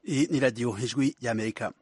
Hii ni Radio Hijwi ya Amerika.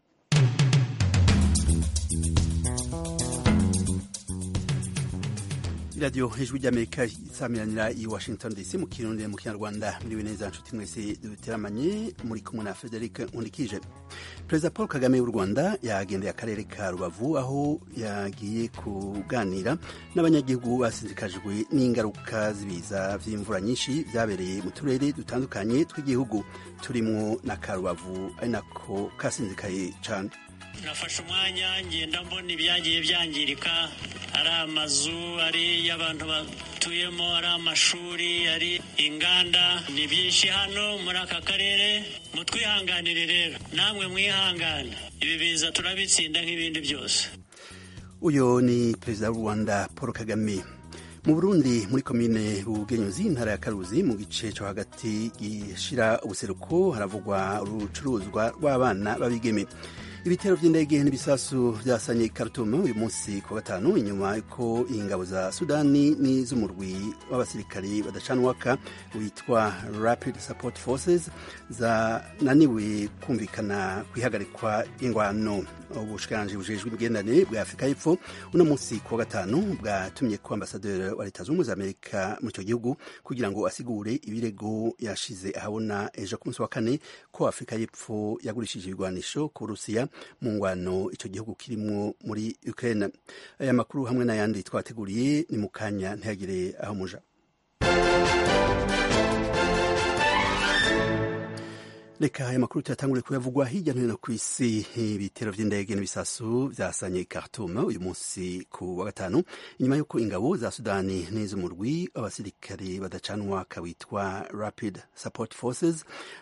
iradiyo hejuru ry'amerika isamiranira i washington dc mu kirundi mu kinyarwanda muriwe neza nshuti mwese duteramanye muri kumwe na frederic nkundikije perezida paul kagame w'u rwanda yagendeye akarere ka rubavu aho yagiye kuganira n'abanyagihugu basinzikajwe n'ingaruka z'ibiza vy'imvura nyinshi vyabereye mu turere dutandukanye tw'igihugu turimwo na ka rubavu ari nako kasinzikaye cane nafashe umwanya ngenda mbona ibyagiye byangirika ari amazu ari y'abantu batuyemo ari amashuri ari inganda ni byinshi hano muri aka karere mutwihanganire rero namwe mwihangane ibi biza turabitsinda nk'ibindi byose uyu ni perezida w'u rwanda paul kagame mu burundi muri komine bugenyuzi intara ya karuzi mu gice cyo hagati gishira ubuseruko haravugwa urucuruzwa rw'abana babigeme ibitero by'indege n'ibisasu byasanye Khartoum uyu munsi ku gatanu inyuma ko ingabo za Sudani n'iz'umurwi w'abasirikari badacanwaka witwa Rapid Support Forces zananiwe kumvikana ku ihagarikwa ingwano ubushikiranganji bujejwe imigenderanire bwa Afurika y'Epfo uno munsi ku gatanu bwatumye ko ambasaderi wa leta z'ubumwe za Amerika muri icyo gihugu kugira ngo asigure ibirego yashize ahabona ejo ku munsi wa kane ko Afurika y'Epfo yagurishije ibigwanisho ku Burusiya mu ngwano icyo gihugu kirimwo muri Ukraine aya makuru hamwe n'ayandi twateguriye ni mu kanya ntihagire aho muja reka aya makuru tuyatangure kuyavugwa hirya no hino ku isi ibitero vy'indege n'ibisasu vyasanye Khartoum uyu munsi ku wa gatanu inyuma y'uko ingabo za Sudani n'iz'umurwi w'abasirikare badacanwa kawitwa Rapid Support Forces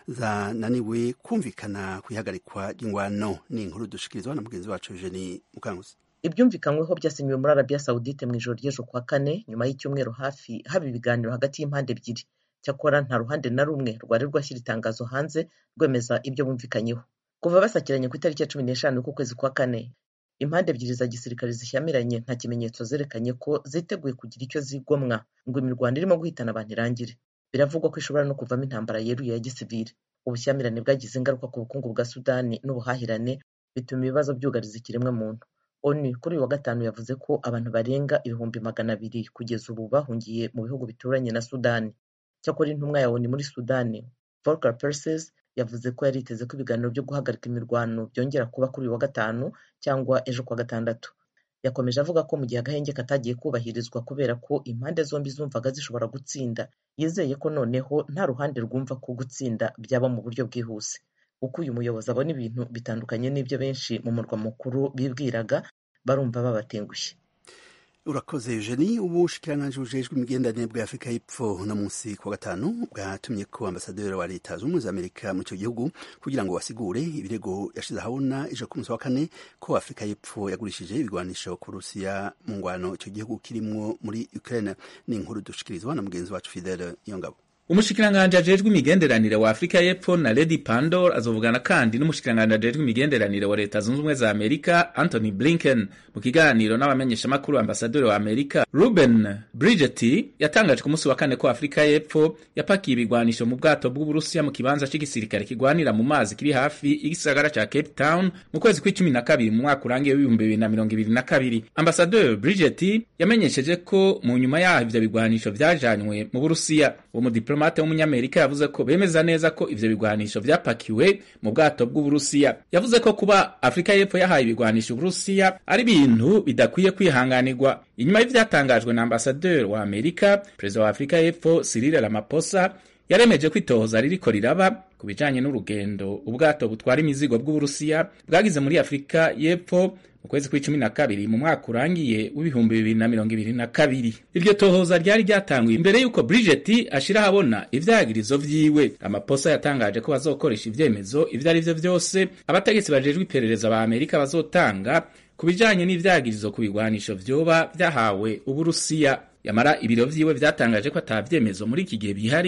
zananiwe kumvikana ku ihagarikwa ry'ingwano ni inkuru dushikirizwa na mugenzi wacu Eugenie Mukanguzi ibyumvikanyweho byasinyiwe muri Arabia Saudite mu ijoro ry'ejo kwa kane nyuma y'icyumweru hafi haba ibiganiro hagati y'impande ebyiri cyakora nta ruhande na rumwe rwari rwashyira itangazo hanze rwemeza ibyo bumvikanyeho kuva basakiranye ku itariki ya cumi n'eshanu y'ukwezi kwa kane impande ebyiri za gisirikare zishyamiranye nta kimenyetso zerekanye ko ziteguye kugira icyo zigomwa ngo imirwano irimo guhitana abantu irangire biravugwa ko ishobora no kuvamo intambara yeruye ya gisivile ubushyamirane bwagize ingaruka ku bukungu bwa sudani n'ubuhahirane bituma ibibazo byugariza ikiremwamuntu onu kuri uyu wa gatanu yavuze ko abantu barenga ibihumbi magana abiri kugeza ubu bahungiye mu bihugu bituranye na sudani cyakora intumwa ya onu muri sudani volker perses yavuze ko yari yiteze ko ibiganiro byo guhagarika imirwano byongera kuba kuri uyu wa gatanu cyangwa ejo kwa gatandatu yakomeje avuga ko mu gihe agahenge katagiye kubahirizwa kubera ko impande zombi zumvaga zishobora gutsinda yizeye ko noneho nta ruhande rwumva ko gutsinda byaba mu buryo bwihuse uko uyu muyobozi abona ibintu bitandukanye n'ibyo benshi mu murwa mukuru bibwiraga barumva babatengushye urakoze Eugenie ubushikiranganji bujejwe imigenderanire bwa Afurika y'Epfo uno munsi ku wa gatanu bwatumye ko ambasaderi wa leta z'ubumwe za Amerika muri icyo gihugu kugira ngo basigure ibirego yashize ahabona ejo ku munsi wa kane ko Afurika y'Epfo yagurishije ibigwanisho ku Rusiya mu ngwano icyo gihugu kirimwo muri Ukraine ni inkuru dushikirizwa na mugenzi wacu Fidele Niyongabo umushikiranganji ajejwe imigenderanire wa Afurika y'Epfo na Lady Pandor azovugana kandi n'umushikiranganji ajejwe imigenderanire wa leta zunze ubumwe za Amerika Anthony Blinken mu kiganiro n'abamenyeshamakuru ambasaderi wa Amerika Ruben Bridget yatangaje ku munsi wa kane ko Afurika y'Epfo yapakiye ibigwanisho mu bwato bw'Uburusiya mu kibanza c'igisirikare kigwanira mu mazi kiri hafi y'igisagara ca Cape Town mu kwezi kw'icumi na kabiri mu mwaka urangiye w'ibihumbi bibiri na mirongo ibiri na kabiri ambasaderi Bridget yamenyesheje ko mu nyuma yaho ivyo bigwanisho vyajanywe mu Burusiya uwo mudiplomate w'umunyamerika yavuze ko bemeza neza ko ivyo bigwanisho vyapakiwe mu bwato bw'Uburusiya yavuze ko kuba Afurika y'Epfo yahaye ibigwanisho Uburusiya ari ibintu bidakwiye kwihanganirwa inyuma y'ivyatangajwe na ambasaderi wa Amerika perezida wa Afurika y'Epfo Cyril Ramaphosa yaremeje ko itohoza ririko riraba ku bijanye n'urugendo ubwato butwara imizigo bw'Uburusiya bwagize muri Afurika y'Epfo mu kwezi kw'icumi na kabiri mu mwaka urangiye w'ibihumbi bibiri na mirongo ibiri na kabiri iryo tohoza ryari ryatanguye imbere y'uko Bridget ashira ahabona ivyagirizo vyiwe amaposa yatangaje ko bazokoresha ivyemezo ivyo ari vyo vyose abategetsi bajejwe iperereza ba Amerika bazotanga ku bijanye n'ivyagirizo ku bigwanisho vyoba vyahawe Uburusiya yamara ibiro vyiwe vyatangaje ko ata vyemezo muri iki gihe bihari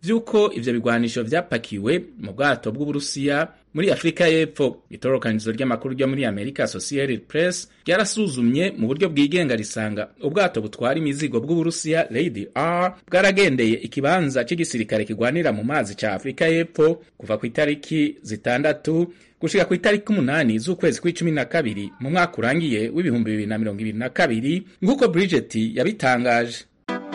vy'uko ivyo bigwanisho vyapakiwe mu bwato bw'uburusiya muri afurika y'epfo itororokanizo ry'amakuru ryo muri amerika associated press ryarasuzumye mu buryo bwigenga risanga ubwato butwara imizigo bw'uburusiya lady r bwaragendeye ikibanza c'igisirikare kigwanira mu mazi ca afurika y'epfo kuva ku itariki zitandatu gushika ku itariki umunani z'ukwezi kw'icumi na kabiri mu mwaka urangiye w'ibihumbi bibiri na mirongo ibiri na kabiri nk'uko bridget yabitangaje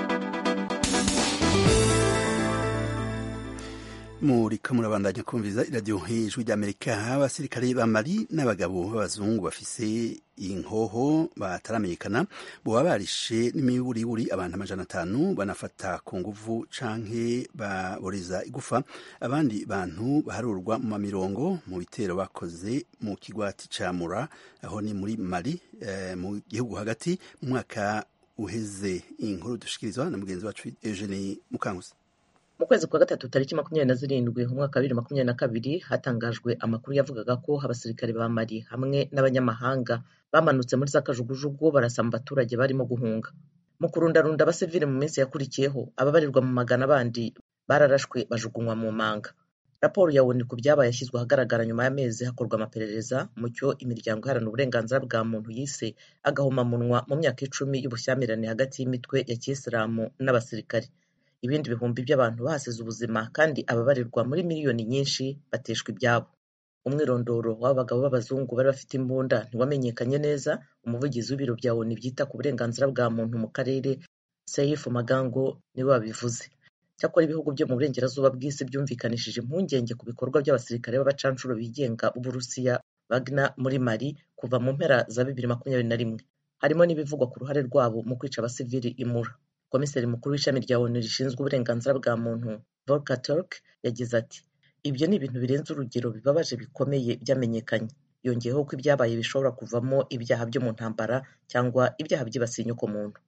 muriko murabandanya kumviza iradiyo hejuru ry'amerika abasirikare ba mali n'abagabo b'abazungu bafise inkoho bataramenyekana boba barishe n'imiburiburi abantu amajana atanu banafata ku nguvu canke baboreza igufa abandi bantu baharurwa mu mamirongo mu bitero bakoze mu kigwati ca mura aho ni muri mali eh, mu gihugu hagati mu mwaka uheze inkuru dushikirizwa na mugenzi wacu eugenie mukanguzi mu kwezi kwa gatatu tariki makumyabiri na zirindwi mu mwaka wa bibiri makumyabiri na kabiri hatangajwe amakuru yavugaga ko abasirikare ba mali hamwe n'abanyamahanga bamanutse muri za kajugujugu barasa mu baturage barimo guhunga mu kurundarunda abasivile mu minsi yakurikiyeho ababarirwa mu magana bandi bararashwe bajugunywa mu manga raporo ya onu ku byabaye yashyizwe ahagaragara nyuma y'amezi hakorwa amaperereza mu cyo imiryango iharanira uburenganzira bwa muntu yise agahomamunwa mu myaka icumi y'ubushyamirane hagati y'imitwe ya kiyisilamu n'abasirikare ibindi bihumbi by'abantu bahasize ubuzima kandi ababarirwa muri miliyoni nyinshi bateshwa ibyabo umwirondoro w'aba bagabo b'abazungu bari bafite imbunda ntiwamenyekanye neza umuvugizi w'ibiro bya onu byita ku burenganzira bwa muntu mu karere seifu magango niwe wabivuze cyakora ibihugu byo mu burengerazuba bw'isi byumvikanishije impungenge ku bikorwa by'abasirikare b'abacanshuro bigenga b'uburusiya bagna muri mali kuva mu mpera za bibiri makumyabiri na rimwe harimo n'ibivugwa ku ruhare rwabo mu kwica abasivili imura komiseri mukuru w'ishami rya onu rishinzwe uburenganzira bwa muntu volker turk yagize ati ibyo ni ibintu birenze urugero bibabaje bikomeye byamenyekanye yongeyeho ko ibyabaye bishobora kuvamo ibyaha byo mu ntambara cyangwa ibyaha byibasiye inyokomuntu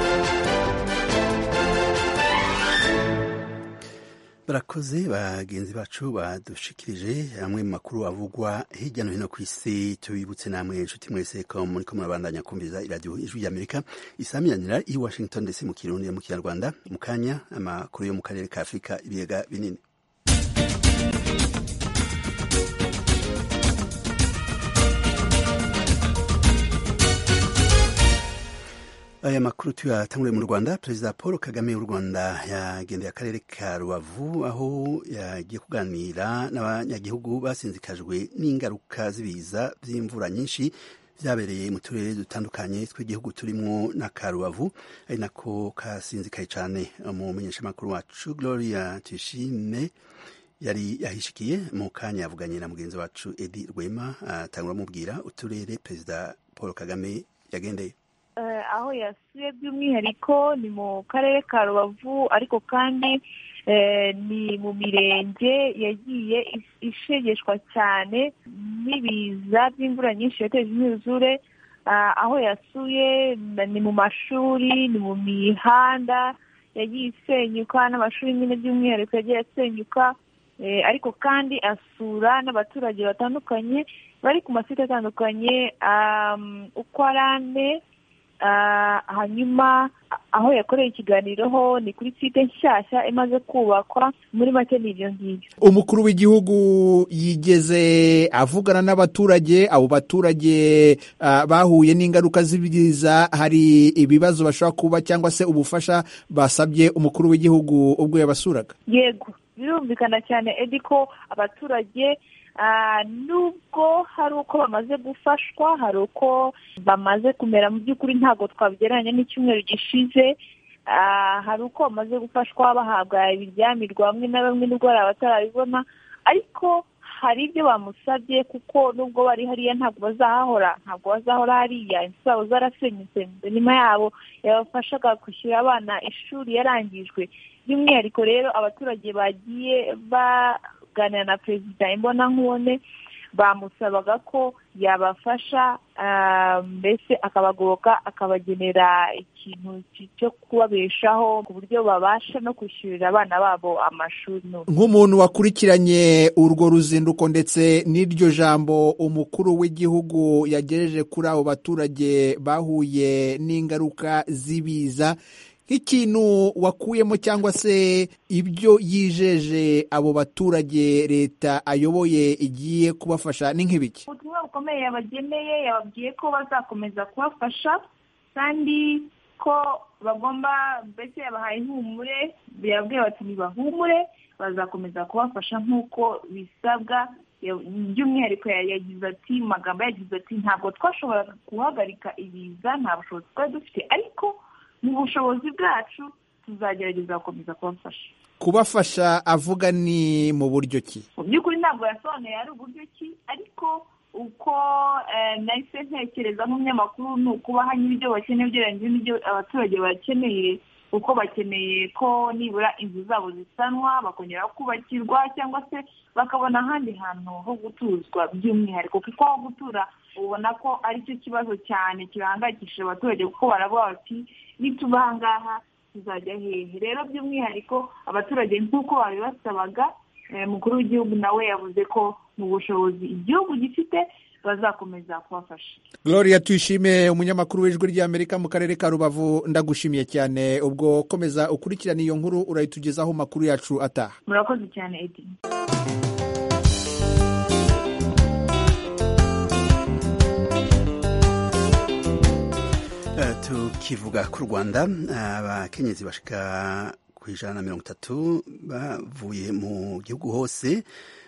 barakoze bagenzi bacu badushikirije amwe mu makuru avugwa hirya no hino ku isi tubibutse namwe inshuti mwese ko muriko murabandanya kumviriza iradiyo ijwi ry'amerika isamiranira i washington ndetse mu kirundi mu kinyarwanda mu kanya amakuru yo mu karere ka afurika ibiyaga binini aya makuru tuyatanguriye mu rwanda perezida paul kagame w'u rwanda yagendeye akarere ka rubavu aho yagiye kuganira n'abanyagihugu basinzikajwe n'ingaruka z'ibiza by'imvura nyinshi byabereye mu turere dutandukanye tw'igihugu turimo na ka rubavu ari nako kasinzikaye cyane umumenyeshamakuru wacu gloria tuyishime yari yahishikiye mu kanya yavuganye na mugenzi wacu edi rwema atangura amubwira uturere perezida paul kagame yagendeye aho yasuye by'umwihariko ni mu karere ka rubavu ariko kandi ni mu mirenge yagiye ishegeshwa cyane n'ibiza by'imvura nyinshi yateje imyuzure aho yasuye ni mu mashuri ni mu mihanda yagiye isenyuka n'amashuri nyine by'umwihariko yagiye asenyuka ariko kandi asura n'abaturage batandukanye bari ku masite atandukanye uko ari ane hanyuma aho yakoreye ikiganiro ho ni kuri site nshyashya imaze kubakwa muri make ni ibyo ngibyo umukuru w'igihugu yigeze avugana n'abaturage abo baturage bahuye n'ingaruka z'ibiza hari ibibazo bashobora kuba cyangwa se ubufasha basabye umukuru w'igihugu ubwo yabasuraga yego birumvikana cyane edi ko abaturage nubwo hari uko bamaze gufashwa hari uko bamaze kumera mu by'ukuri ntabwo twabigereranya n'icyumweru gishize hari uko bamaze gufashwa bahabwa ibiryamirwa bamwe na bamwe nubwo hari abatarabibona ariko hari ibyo bamusabye kuko nubwo bari hariya ntabwo bazahahora ntabwo bazahora hariya inzu zabo zarasenyutse nyuma yabo yabafashaga kwishyura abana ishuri yarangijwe by'umwihariko rero abaturage bagiye ba kuganira na perezida imbonankubone bamusabaga ko yabafasha mbese akabagoboka akabagenera ikintu cyo kubabeshaho ku buryo babasha no kwishyurira abana babo amashuri nk'umuntu wakurikiranye urwo ruzinduko ndetse n'iryo jambo umukuru w'igihugu yagejeje kuri abo baturage bahuye n'ingaruka z'ibiza nk'ikintu wakuyemo cyangwa se ibyo yijeje abo baturage leta ayoboye igiye kubafasha ni nk'ibiki ubutumwa bukomeye yabageneye yababwiye ko bazakomeza kubafasha kandi ko bagomba mbese yabahaye ihumure yababwiye bati ntibahumure bazakomeza kubafasha nk'uko bisabwa by'umwihariko yagize ati mu magambo yagize ati ntabwo twashoboraga guhagarika ibiza nta bushobozi twari dufite ariko mu bushobozi bwacu tuzagerageza gukomeza kubafasha kubafasha avuga ni mu buryo ki mu by'ukuri ntabwo yasobanuye ari uburyo ki ariko uko nahise ntekereza nk'umunyamakuru ni ukubaha n'ibyo bakeneye ugereranyije n'ibyo abaturage bakeneye kuko bakeneye ko nibura inzu zabo zisanwa bakongera kubakirwa cyangwa se bakabona ahandi hantu ho gutuzwa by'umwihariko kuko aho gutura ubona ko aricyo kibazo cyane kibahangayikishije abaturage kuko baravuga bati nituba aha ngaha tuzajya hehe rero by'umwihariko abaturage nk'uko babibasabaga umukuru w'igihugu nawe yavuze ko mu bushobozi igihugu gifite bazakomeza kubafasha gloria tuyishime umunyamakuru w'ijwi ry'amerika mu karere ka rubavu ndagushimiye cyane ubwo komeza ukurikirana iyo nkuru urayitugezaho amakuru yacu ataha murakoze cyane edi tukivuga ku rwanda abakenyezi bashika ku ijana na mirongo itatu bavuye mu gihugu hose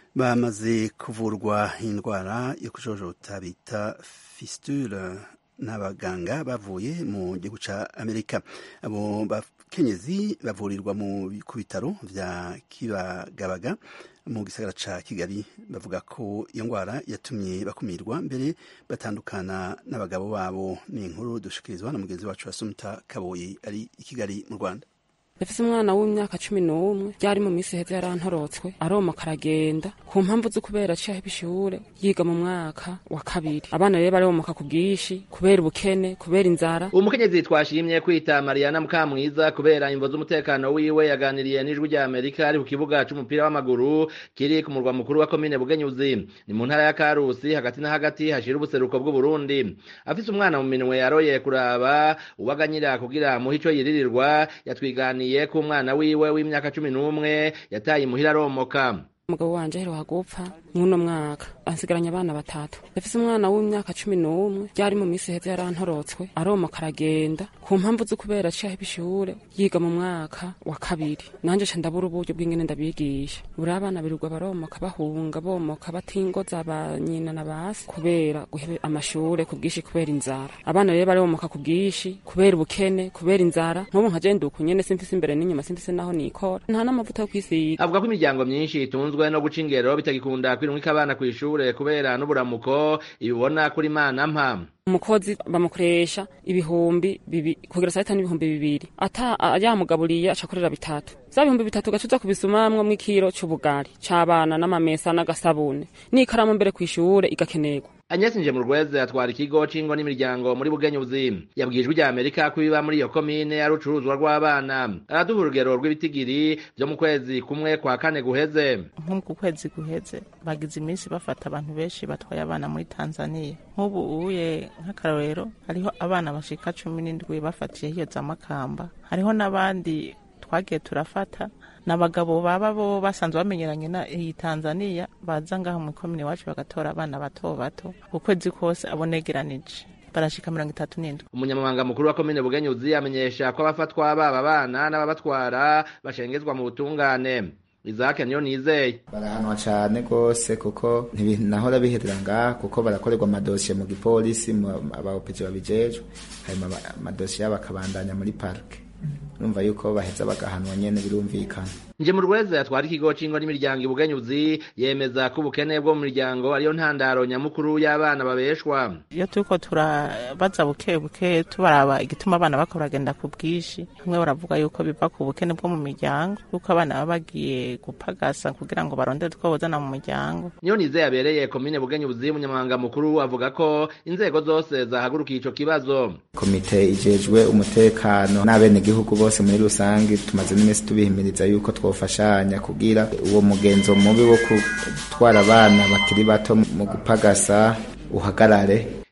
bamaze kuvurwa indwara yo kujojota bita fistule n'abaganga bavuye mu gihugu cya amerika abo bakenyezi bavurirwa ku bitaro bya kibagabaga mu gisagara ca kigali bavuga ko iyo ndwara yatumye bakumirwa mbere batandukana n'abagabo babo ni inkuru dushikirizwa na mugenzi wacu wasumta kaboyi ari i kigali mu rwanda ndafise umwana w'imyaka cumi n'umwe ryari mu minsi heza yarantorotswe aromoka aragenda ku mpamvu zo kubera aciye aheba ishure yiga mu mwaka wa kabiri abana rero baromoka ku bwinshi kubera ubukene kubera inzara uwo mukenyezi twashimye kwita mariana mukamwiza kubera imvo z'umutekano wiwe yaganiriye n'ijwi rya amerika ari ku kibuga c'umupira w'amaguru kiri ku murwa mukuru wa komine bugenyuzi ni mu ntara ya karusi hagati na hagati hashira ubuseruko bw'uburundi afise umwana mu minwe yaroye kuraba uwaganyira kugira muhe ico yiririrwa yatwiganiye yatwiganiye ko umwana wiwe w'imyaka cumi n'umwe yataye imuhira aromoka umugabo wanje aheruka gupfa mw'uno mwaka ansigaranye abana batatu ndafise umwana w'imyaka cumi n'umwe ryari mu minsi heza yarantorotswe aromoka aragenda ku mpamvu zo kubera aciye aheba ishure yiga mu mwaka wa kabiri nanje ca ndabura uburyo bw'ingene ndabigisha buri abana birirwa baromoka bahunga bomoka batingoza ba nyina na basi kubera guheba amashure ku bwinshi kubera inzara abana rero baromoka ku bwinshi kubera ubukene kubera inzara nk'ubu nka je nduku nyene simfise imbere n'inyuma simfise naho nikora nta n'amavuta yo kwisiga avuga ko imiryango myinshi itunzwe no guca ingero bitagikunda kwirungika abana kw'ishure kubera n'uburamuko ibibona kuri mana mpa umukozi bamukoresha ibihumbi bibi kugira saa sita n'ibihumbi bibiri ata yamugaburiye acakorera bitatu za bihumbi bitatu gacuza kubisumamwo mw'ikiro c'ubugari c'abana n'amamesa n'agasabune n'ikaramu mbere kw'ishure igakenerwa Agnes Njemurweze atwara ikigo c'ingo n'imiryango muri Bugenyuzi yabwijwe rya Amerika ko biba muri iyo komine ari urucuruzwa rw'abana araduha urugero rw'ibitigiri vyo mu kwezi kumwe kwa kane guheze nko ku kwezi guheze bagize iminsi bafata abantu benshi batwaye abana muri Tanzania nk'ubu uye nk'akarorero hariho abana bashika cumi n'indwi bafatiye hiyo za Makamba hariho n'abandi twagiye turafata n'abagabo baba bo basanzwe bamenyeranye na iyi Tanzania baza ngaho mu komine wacu bagatora abana bato bato ukwezi kose abonegeranije barashika mirongo itatu n'indwi umunyamabanga mukuru wa komine bugenyuzi amenyesha ko abafatwa baba bana n'ababatwara bashengezwa mu butungane izake niyo nizeye barahanwa cane gose kuko ntibinahora biherera ngaha kuko barakorerwa amadosiye mu gipolisi abaopezi babijejwe hanyuma amadosiye yabo akabandanya muri parike urumva yuko baheza bagahanwa nyene birumvikana nje mu rweze atwara ikigo c'ingo n'imiryango ibugenyuzi yemeza ko ubukene bwo mu miryango ariyo ntandaro nyamukuru y'abana babeshwa iyo turiko turabaza buke buke tubaraba igituma abana bako baragenda ku bwinshi bamwe baravuga yuko biva ku bukene bwo mu miryango yuko abana baba bagiye gupagasa kugira ngo barondere utwo bozana mu muryango niyo nize yabereye komine bugenyuzi umunyamabanga mukuru avuga ko inzego zose zahagurukiye ico kibazo komite ijejwe umutekano n'abenegihugu bose muri rusange tumaze n'iminsi tubihimiriza yuko twofashanya kugira uwo mugenzo mubi wo gutwara abana bakiri bato mu gupagasa uhagarare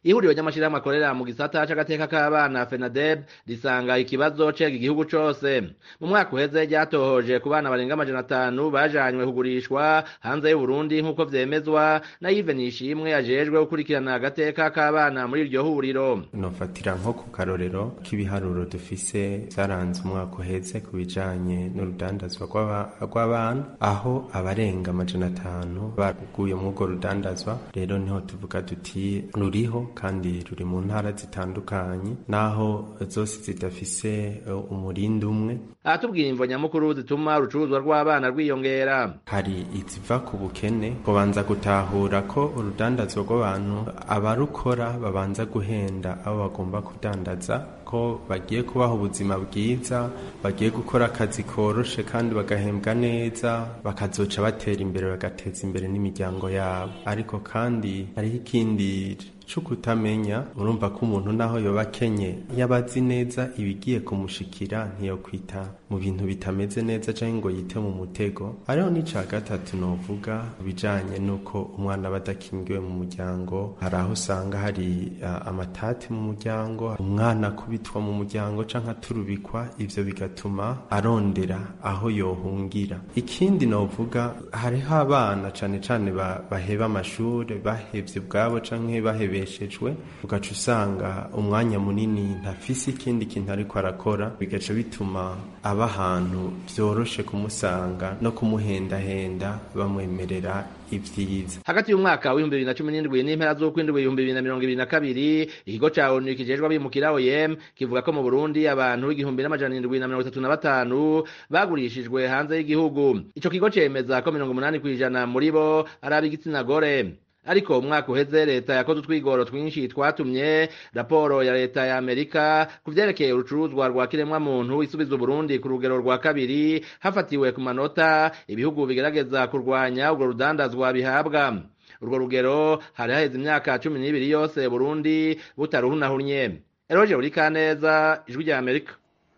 ihuriro ry'amashirahamwe akorera mu gisata c'agateka k'abana fenadeb risanga ikibazo cega igihugu cose mu mwaka uheze ryatohoje ku bana barenga amajana atanu bajanywe kugurishwa hanze y'uburundi nk'uko vyemezwa na yive nishimwe ajejwe gukurikirana agateka k'abana muri iryo huriro nofatira nko ku karorero k'ibiharuro dufise vyaranze umwaka uheze ku bijanye n'urudandazwa rw'abana aho abarenga amajana atanu baguye muri urwo rudandazwa rero niho tuvuga duti ruriho kandi ruri mu ntara zitandukanye naho zose zidafise umurindi umwe aratubwira imvo nyamukuru zituma urucuruzwa rw'abana rwiyongera hari iziva ku bukene kubanza gutahura ko urudandazwa rw'abantu abarukora babanza guhenda abo bagomba kudandaza ko bagiye kubaha ubuzima bwiza bagiye gukora akazi koroshe kandi bagahembwa neza bakazoca batera imbere bagateza imbere n'imiryango yabo ariko kandi hariho ikindi cyo kutamenya urumva ko umuntu naho yoba akenye yaba azi neza ibigiye kumushikira ntiyokwita mu bintu bitameze neza cyangwa ngo yite mu mutego hariho n'icya gatatu novuga bijanye n'uko umwana aba adakingiwe mu muryango hari aho usanga hari uh, amatati mu muryango umwana akubitwa mu muryango cyangwa aturubikwa ivyo bigatuma arondera aho yohungira ikindi novuga hariho abana cane cane baheba amashuri bahevye ubwabo canke bahebe yabeshejwe ugaca usanga umwanya munini ntafise ikindi kintu ariko arakora bigaca bituma aba ahantu vyoroshe kumusanga no kumuhendahenda bamwemerera ivyiza hagati y'umwaka w'ibihumbi bibiri na cumi n'indwi n'impera z'ukwindwi ibihumbi bibiri na mirongo ibiri na kabiri ikigo ca onu kijejwe abimukira oem kivuga ko mu burundi abantu igihumbi n'amajana indwi na mirongo itatu na batanu bagurishijwe hanze y'igihugu ico kigo cemeza ko mirongo umunani kw'ijana muri bo ari ab'igitsina gore ariko umwaka uheze leta yakoze utwigoro twinshi twatumye raporo ya leta ya amerika ku vyerekeye urucuruzwa rwa kiremwamuntu isubiza uburundi ku rugero rwa kabiri hafatiwe ku manota ibihugu bigerageza kurwanya urwo rudandazwa bihabwa urwo rugero hari haheze imyaka cumi n'ibiri yose burundi butaruhunahunye eroje burikaneza ijwi rya amerika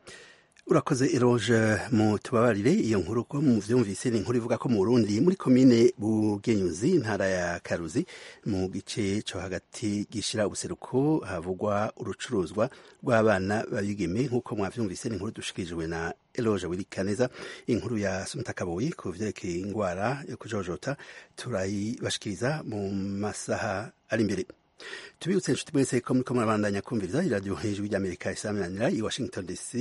urakoze eroge mu tubabarire iyo nkuru ko mu vyumvise ni inkuru ivuga ko mu Burundi muri komine Bugenyuzi intara ya Karuzi mu gice co hagati gishira ubuseruko havugwa urucuruzwa rw'abana babigeme nk'uko mwavyumvise ni inkuru dushikirijwe na Eloge Wirikaneza inkuru ya Sumtakaboyi ku vyerekeye ingwara yo kujojota turayibashikiriza mu masaha ari imbere tubibutse inshuti mwese ko muriko murabandanya kumviriza iradiyo hejuru ry'Amerika isaminanira i Washington DC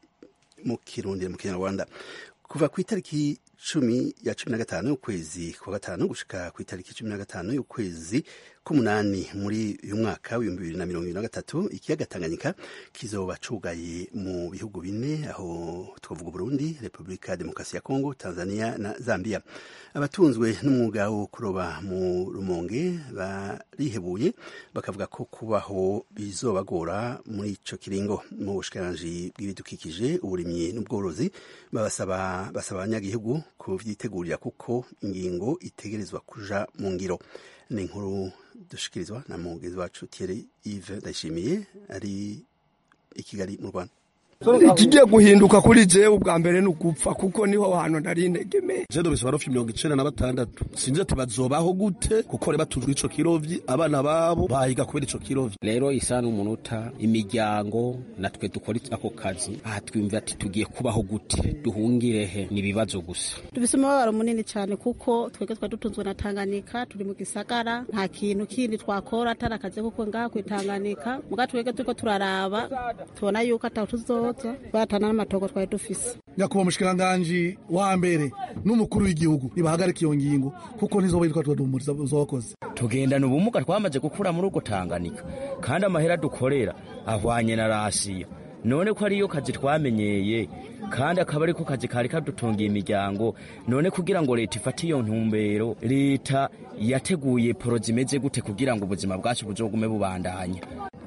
mu kirundi mu kinyarwanda kuva ku itariki cumi ya cumi na gatanu y'ukwezi kwa gatanu gushika ku itariki cumi na gatanu y'ukwezi k'umunani muri uyu mwaka w'ibihumbi bibiri na mirongo ibiri na gatatu ikiyaga tanganyika kizoba cugaye mu bihugu bine aho twavuga burundi repubulika ya demokarasi ya kongo tanzania na zambia abatunzwe n'umwuga wo kuroba mu rumonge barihebuye bakavuga ko kubaho bizobagora muri ico kiringo mu bushikiranganji bw'ibidukikije uburimyi n'ubworozi babasaba basaba abanyagihugu kuvyitegurira kuko ingingo itegerezwa kuja mu ngiro ni inkuru dushikirizwa na mugenzi wacu Thierry Yves Ndayishimiye ari i Kigali mu Rwanda ikigiye guhinduka kuri jewe ubwa mbere ni ugupfa kuko niho hantu nari integemeye jewe ndobise barofi mirongo icenda na batandatu sinzi ati bazobaho gute kuko reba tujwe ico kirovyi abana babo bahiga kubera ico kirovyi rero isa n'umunota imiryango natwe dukora ako kazi aha twumva ati tugiye kubaho gute duhungire he ni ibibazo gusa dufise umubabaro munini cyane kuko twebwe twari dutunzwe na tanganyika turi mu gisagara nta kintu kindi twakora atari akazi kuko ngaha kwitanganika muga twebwe turiko turaraba tubona yuko ataho tuzoza batana n'amatongo twari dufise nyakubahwa umushikiranganji wa mbere n'umukuru w'igihugu nibahagarika iyo ngingo kuko ntizoba yitwa tuwadumuriza zokoze tugendana ubumuga twamaze gukura muri ubwo tanganika kandi amahera dukorera ahwanye na rasiyo none ko ariyo kazi twamenyeye kandi akaba ariko kazi kari kadutungiye imiryango none kugira ngo leta ifate iyo ntumbero leta yateguye poro zimeze gute kugira ngo ubuzima bwacu buzogume bubandanya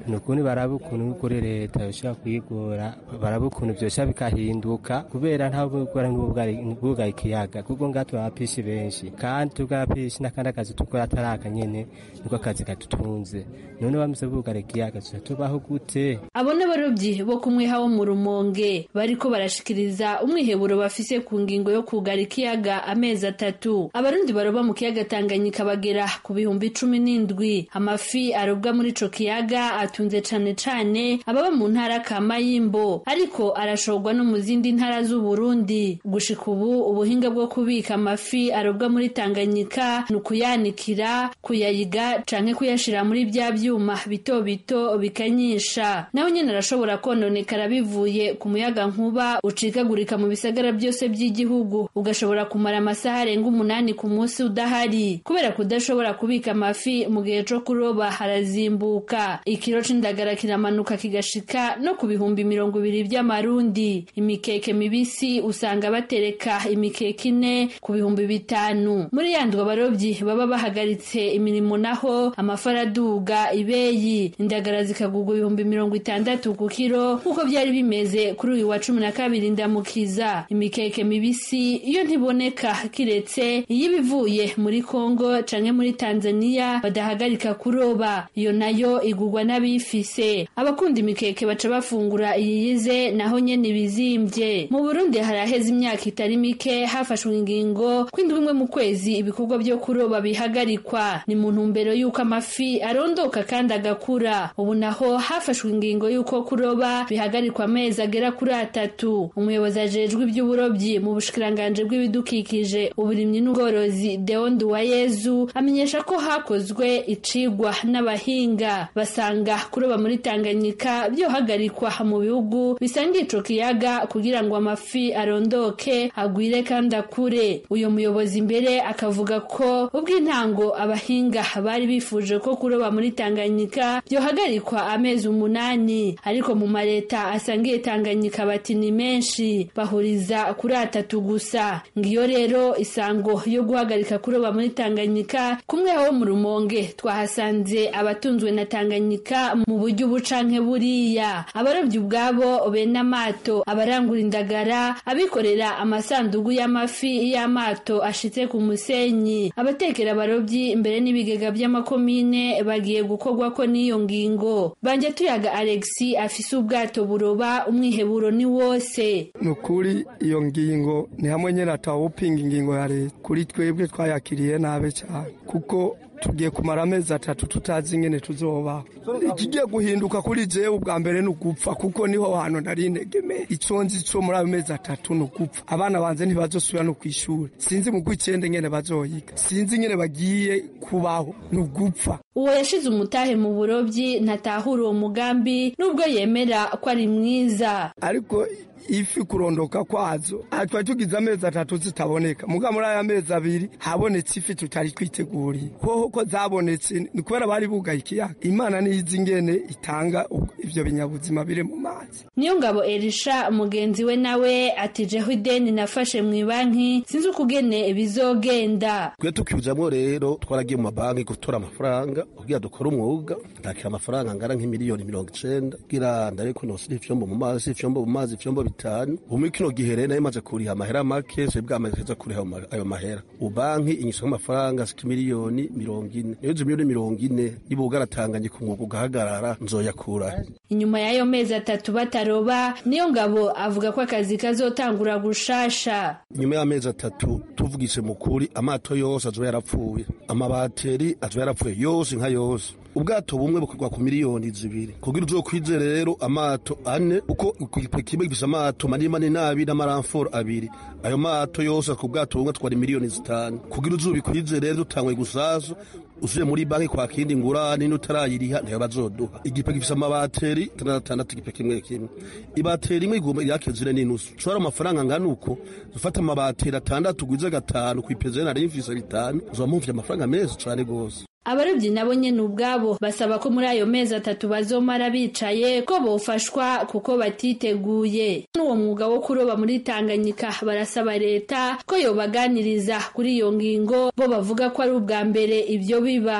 ni ukuri baraba ukuntu kuri leta yoshobora kuyigora baraba ukuntu byosha bikahinduka kubera nta bugora n'ubwugara ikiyaga kuko ngaha turabapishi benshi kandi tubwarapishi n'akandi akazi dukora atari aka nyene niko akazi kadutunze none bamaze bugara ikiyaga tuza tubaho gute abo n'abarobyi bo kumweha wo mu rumonge bariko barashikiriza umwiheburo bafise ku ngingo yo kugara ikiyaga amezi atatu abarundi baroba mu kiyaga tanganyika bagera ku bihumbi cumi n'indwi amafi arobwa muri ico kiyaga atunze cane cane ababa mu ntara ka mayimbo ariko arashorwa no mu zindi ntara z'uburundi gushika ubu ubuhinga bwo kubika amafi arobwa muri tanganyika ni ukuyanikira kuyayiga canke kuyashira muri bya vyuma bito bito bikanyisha nawe nyene arashobora kononekara bivuye ku muyaga nkuba ucikagurika mu bisagara byose by'igihugu ugashobora kumara amasaha arenga umunani ku munsi udahari kubera kudashobora kubika amafi mu gihe co kuroba harazimbuka ikiro c'indagara kiramanuka kigashika no ku bihumbi mirongo ibiri vy'amarundi imikeke mibisi usanga batereka imikeke ine ku bihumbi bitanu muri yandwa abarovyi baba bahagaritse imirimo naho amafara aduga ibeyi indagara zikagurwa ibihumbi mirongo itandatu ku kiro nk'uko vyari bimeze kuri uyu wa cumi na kabiri ndamukiza imikeke mibisi iyo ntiboneka kiretse iyo ibivuye muri kongo canke muri tanzania badahagarika kuroba iyo nayo igurwa n'abifise abakunda imikeke baca bafungura iyiyize naho nyene ibizimvye mu burundi haraheze imyaka itari mike hafashwe ingingo kw'indwi imwe mu kwezi ibikorwa vyo kuroba bihagarikwa ni mu ntumbero y'uko amafi arondoka kandi agakura ubu naho hafashwe ingingo y'uko kuroba bihagarikwa amezi agera kuri atatu umuyobozi ajejwe ivy'uburobyi mu bushikiranganji bw'ibidukikije uburimyi n'ubworozi deo nduwayezu amenyesha ko hakozwe icigwa n'abahinga basanga kuroba muri tanganyika vyohagarikwa mu bihugu bisanga ico kiyaga kugira ngo amafi arondoke agwire kandi akure uyo muyobozi imbere akavuga ko ubw'intango abahinga bari bifuje ko kuroba muri tanganyika vyohagarikwa amezi umunani ariko mu mareta asangiye tanganyika bati ni menshi bahuriza kuri atatu gusa ngiyo rero isango yo guhagarika kuroba muri tanganyika kumwe ho mu rumonge twahasanze abatunzwe na tanganyika mu buryo ubu canke buriya abarobyi ubwabo bene amato abarangura indagara abikorera amasandugu y'amafi y'amato ashitse ku musenyi abatekera abarobyi imbere n'ibigega by'amakomine bagiye gukorwa ko n'iyo ngingo banje tuyaga alexi afise ubwato buroba umwiheburo ni wose ni ukuri iyo ngingo ni hamwe nyine atawupinga ingingo ya leta kuri twebwe twayakiriye nabi cyane kuko tugiye kumara amezi atatu tutazi ingene tuzobaho ikigiye guhinduka kuri jewe ubwa mbere ni ugupfa kuko niho hantu nari integeme ico nzi co muri ayo mezi atatu ni ugupfa abana banje ntibazosubira no kw'ishuri sinzi mu gw'icenda ingene bazoyiga sinzi ingene bagiye kubaho ni ugupfa uwo yashize umutahe mu burobyi ntatahura uwo mugambi nubwo yemera ko ari mwiza ariko ifi kurondoka kwazo twari tugize amezi atatu zitaboneka muga muri aya mezi abiri habonetse ifi tutari twiteguriye hoho ko zabonetse ni kubera bari bugaye ikiyaga imana niyizi ingene itanga ivyo binyabuzima biri mu mazi niyo ngabo erisha mugenzi we nawe ati jeho ideni nafashe mu banki sinzi ukugene bizogenda twe tukijamwo rero twaragiye mu mabanki gutora amafaranga kugira dukore umwuga ndakira amafaranga angana nk'imiliyoni mirongo icenda kugira ndabe ko nosira ivyombo mu mazi ivyombo mu mazi ivyombo bitanu ubu kino gihe rero maze kuriha amahera make se bwamaze kuza kuriha ayo mahera ubanki inyisha amafaranga ashika miliyoni mirongo ine niyo izo miliyoni mirongo ine niba ugaratanganye ku mwuga ugahagarara nzoyakura inyuma y'ayo mezi atatu bataroba niyo ngabo avuga ko akazi kazotangura gushasha inyuma y'amezi atatu tuvugise mu kuri amato yose azoba yarapfuye amabateri azoba yarapfuye yose nka yose ubwato bumwe bukorwa ku miliyoni zibiri kugira uzokwize rero amato ane uko kimwe gifise amato manini manini n'abiri n'amaramforo abiri ayo mato yose ku bwato bumwe twari miliyoni zitanu kugira uzubikwize rero dutangwe gusazo usuye muri banki kwa kindi ngurane n'utarayiriha ntayo bazoduha igipe gifise amabateri atandatu igipe kimwe kimwe ibateri imwe igomba yake zine n'inusu ushobora amafaranga angana uko ufata amabateri atandatu ugwize gatanu kw'ipeze nari mfise bitanu uzoba mumvye amafaranga menshi cane gose abarobyi nabo nyene ubwabo basaba ko muri ayo mezi atatu bazomara bicaye ko bofashwa kuko batiteguye n'uwo mwuga wo kuroba muri tanganyika barasaba leta ko yobaganiriza kuri iyo ngingo bo bavuga ko ari ubwa mbere ibyo biba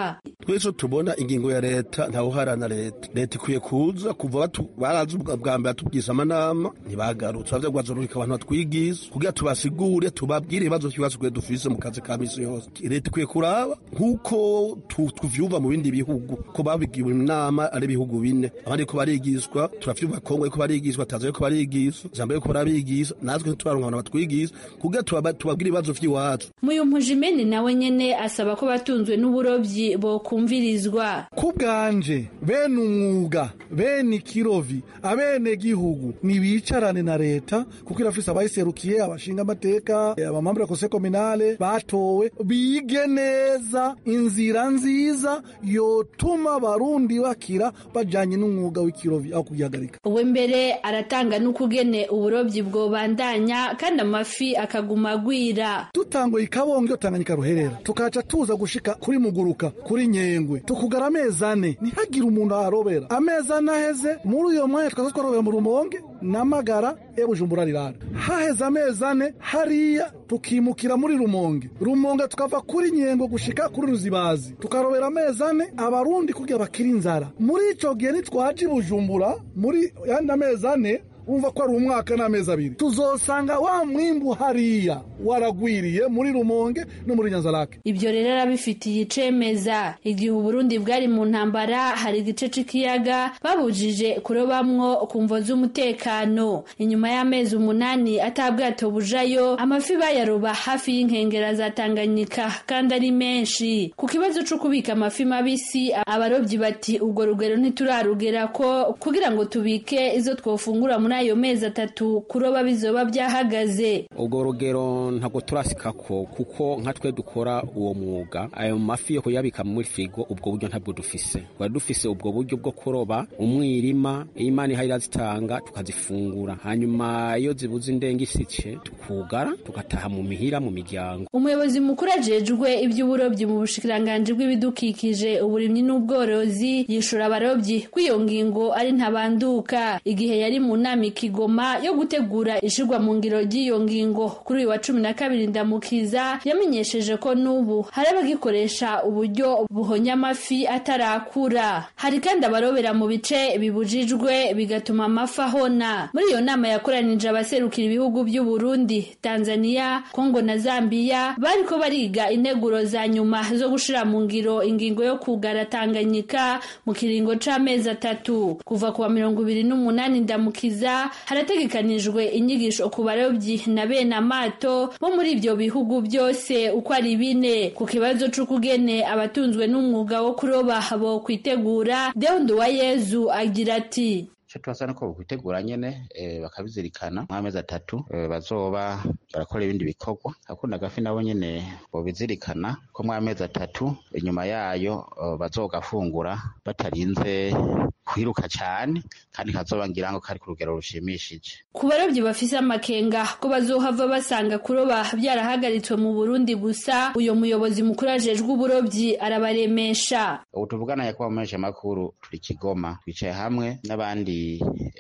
twese tubona ingingo ya leta ntawuharana leta leta ikwiye kuza kuva barazi bwa mbere batubwiza amanama ntibagarutse bavya gwazorurika abantu batwigiza kugira tubasigure tubabwire ibibazo vy'ibibazo twe dufise mu kazi ka misi yose leta ikwiye kuraba nk'uko tuvyumva mu bindi bihugu ko babigiwe inama ari ibihugu bine abandi ko barigishwa turavyumva kongo yuko barigishwa tanzania yuko barigishwa zambia yuko barabigisha natwe ntituraronka abantu batwigisha kugira tubabwire ibibazo vy'iwacu muyumpujimeni nawe nyene asaba ko batunzwe n'uburovyi bokumvirizwa ku bwanje bene umwuga bene ikirovi abene gihugu nibicarane na leta kuko irafise abayiserukiye abashinga amateka abamambure kose kominale batowe bige neza inzira nziza yotuma abarundi bakira bajanye n'umwuga w'ikirovi aho kugihagarika uwe mbere aratanga n'ukugene uburovyi bwobandanya kandi amafi akaguma agwira dutanguye ikabonge iyo tanganyika ruherera tukaca tuza gushika kuri muguruka kuri nyengwe tukugara amezi ane ntihagire umuntu aharobera amezi ane aheze muri uyo mwanya twaza twarobera mu rumonge n'amagara e bujumbura rirara haheze amezi ane hariya tukimukira muri rumonge rumonge tukava kuri nyengo gushika kuri ruzibazi tukarobera amezi ane abarundi kugira bakira inzara muri ico gihe nitwaje i bujumbura muri yandi amezi ane wumva ko ari umwaka n'amezi abiri tuzosanga wa mwimbu hariya waragwiriye muri rumonge no muri nyanzarake ibyo rero arabifitiye icemeza igihe uburundi bwari mu ntambara hari igice c'ikiyaga babujije kurobamwo ku mvo z'umutekano inyuma y'amezi umunani atabwato bujayo amafi bayaroba hafi y'inkengera za tanganyika kandi ari menshi ku kibazo co kubika amafi mabisi abarobyi bati ubwo rugero ntiturarugera ko kugira ngo tubike izo twofungura muri ayo mezi atatu kuroba bizoba byahagaze ubwo rugero ntabwo turasikako kuko nka twe dukora uwo mwuga ayo mafi yo kuyabika muri firigo ubwo buryo ntabwo dufise twari dufise ubwo buryo bwo kuroba umwirima imana ihaye irazitanga tukazifungura hanyuma iyo zibuze indenge isice tukugara tugataha mu mihira mu miryango umuyobozi mukuru ajejwe iby'uburobyi mu bushikiranganji bw'ibidukikije uburimyi n'ubworozi yishura abarobyi ko iyo ngingo ari ntabanduka igihe yari mu nama ikigoma yo gutegura ishirwa mu ngiro ry'iyo ngingo kuri uyu wa cumi na kabiri ndamukiza yamenyesheje ko n'ubu hari abagikoresha uburyo buhonya amafi atarakura hari kandi abarobera mu bice bibujijwe bigatuma amafi ahona muri iyo nama yakoranije abaserukira ibihugu by'u Burundi Tanzania Kongo na Zambia bariko bariga integuro za nyuma zo gushira mu ngiro ingingo yo kugara Tanganyika mu kiringo c'amezi atatu kuva kuwa mirongo ibiri n'umunani ndamukiza harategekanijwe inyigisho ku barobyi na bene amato bo muri ivyo bihugu byose uko ari bine ku kibazo c'ukugene abatunzwe n'umwuga wo kuroba bo kwitegura Deondo wa Yezu agira ati icyo tubasaba ko bakwitegura nyene bakabizirikana nk'amezi atatu bazoba barakora ibindi bikorwa akunda agafi nabo nyene bobizirikana ko mw'amezi atatu inyuma yayo bazogafungura batarinze kwiruka cyane kandi kazoba ngira ngo kari ku rugero rushimishije ku barobyi bafise amakenga ko bazohava basanga kuroba byarahagaritswe mu Burundi gusa uyo muyobozi mukuru ajejwe uburobyi arabaremesha ubu tuvugana yakuba mu menshi makuru turi Kigoma twicaye hamwe n'abandi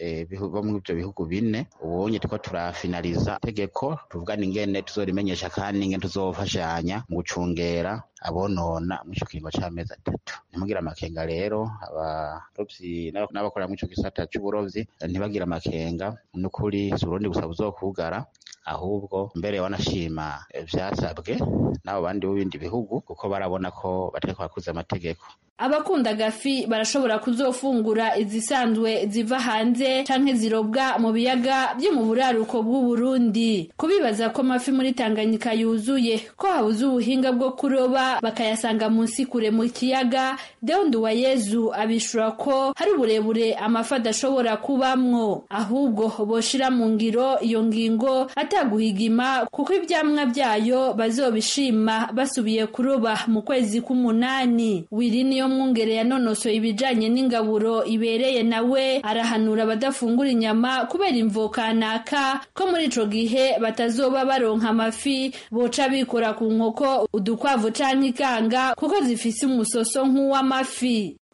bo muri ibyo bihugu bine ubonye tuko turafinaliza tegeko tuvugana ingene tuzorimenyesha kandi ingene tuzofashanya mu gucungera abonona mu ico kiringo c'amezi atatu ntimugira amakenga rero abarovyi n'abakora mu ico gisata c'uburovyi ntibagira amakenga n'ukuri si uburundi gusa buzokugara ahubwo mbere wanashima vyasabwe n'abo bandi b'ibindi bihugu kuko barabona ko batariko bakuza amategeko abakunda agafi barashobora kuzofungura izisanzwe ziva hanze canke zirobwa mu biyaga byo mu buraruko bw'uburundi kubibaza ko amafi muri tanganyika yuzuye ko habuze ubuhinga bwo kuroba bakayasanga munsi kure mu kiyaga deondu wa yezu abishura ko hari uburebure amafi adashobora kubamwo ahubwo boshira mu ngiro iyo ngingo ataguhigima kuko ivyamwa vyayo bazobishima basubiye kuroba mu kwezi k'umunani wiri niyo mwungere yanonosoye ibijanye n'ingaburo ibereye nawe arahanura abadafungura inyama kubera imvo kanaka ko muri ico gihe batazoba baronka amafi boca bikora ku nkoko udukwavu canke ikanga kuko zifise umusoso nk'uw'amafi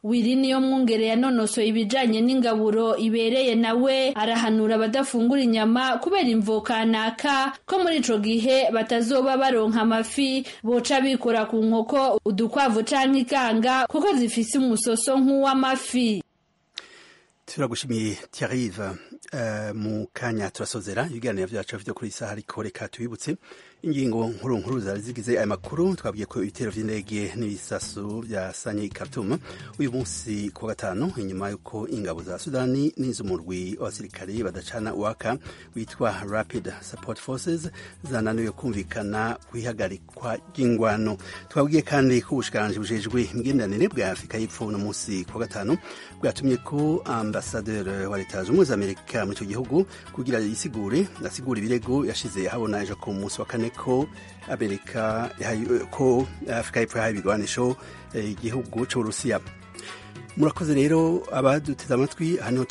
wiri niyo mwungere yanonosoye ibijanye n'ingaburo ibereye nawe arahanura abadafungura inyama kubera imvo kanaka ko muri ico gihe batazoba baronka amafi boca bikora ku nkoko udukwavu canke ikanga kuko zifise umusoso nk'uw'amafi turagushimiye Thierry uh, mu kanya turasozera ibiganiro vyacu vyo kuri isaha ariko reka tubibutse ingingo nkuru nkuru zari zigize aya makuru twabwiye ko ibitero vy'indege n'ibisasu vyasanye i Khartoum uyu munsi ku gatanu inyuma yuko ingabo za Sudani n'iz'umurwi w'abasirikare badacana uwaka witwa Rapid Support Forces zananiwe kumvikana kwihagarikwa ry'ingwano twabwiye kandi ko ubushikiranganje bujejwe imigenderanire bwa Afurika y'Epfo uno munsi ku gatanu bwatumye ko ambasaderi wa leta zunze ubumwe za Amerika muri icyo gihugu kugira yisigure asigure ibirego yashize habona ejo ku munsi wa kane ko amerika ko afurika y'epfo yahaye ibigwanisho igihugu cy'uburusiya murakoze rero abaduteze amatwi hano